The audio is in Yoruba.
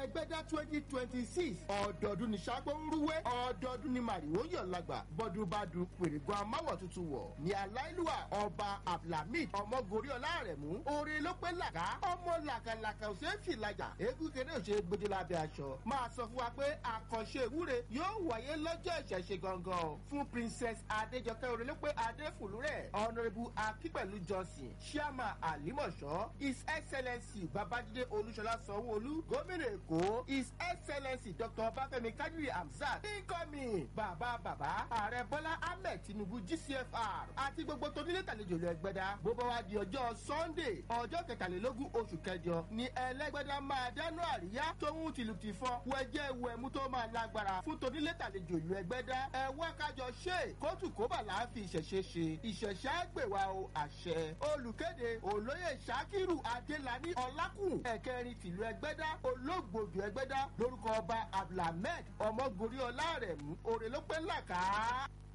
ẹgbẹ́dá twenty twenty six ọ̀dọ̀ọdún ní sápó ń rúwé ọ̀dọ̀ọdún ní màrìwó yọ̀ lágbà bọ́dún bá dun pèrègùn amáwọ̀ tuntun wọ̀ ní aláìlúwà ọba abdulhamid ọmọgorí ọlárẹ̀mú oore ló pé làkà ọmọ làkàlàkà ò ṣeé fìlàjà eégún kéré ò ṣeé gbójú lábẹ́ aṣọ máa sọ fún wa pé àkànṣe ìwúre yóò wáyé lọ́jọ́ ìṣẹ̀ṣe gangan fún princess adéjọkẹ́ oore ló pé adéfùlúrẹ̀ honourable akípẹ̀lú johnson chairman alimọ̀ṣọ́ his excellency babájídé olúṣọlá sanwó-olú gómìnà èkó his excellency dr bafẹ́mi kadiri hamzat incoming bàbá bàbá ààrẹ bọ́lá ahmed tinubu gcfr àti gbogbo tonílé tàlejò lọ ẹgbẹ́dá bó bá wá di ọjọ́ sunday ọjọ́ kẹtàlélógún oṣù kẹjọ ni ẹlẹ́gbẹ́dá máa dáná àríyá tóun tìlù ti fọ́ wẹ́jẹ́ wẹ̀mú tó máa lágbára fún tonílé tàlejò ìlú ẹgbẹ́dá ẹ̀wọ́ kájọ ṣe kóòtù kóbà láàfin ìṣẹ̀ṣe ṣe ìṣẹ̀ṣẹ̀ àgbèwà o àṣẹ olùkéde olóyè sakiru adélani ọlákùn ẹ̀kẹrin tìlú ẹgbẹ́dá olóògbòdù ẹgbẹ́dá lórúkọ ọba abdulhamid ọmọgorí ọlárẹ̀mú òrèlópẹ́ làkàá.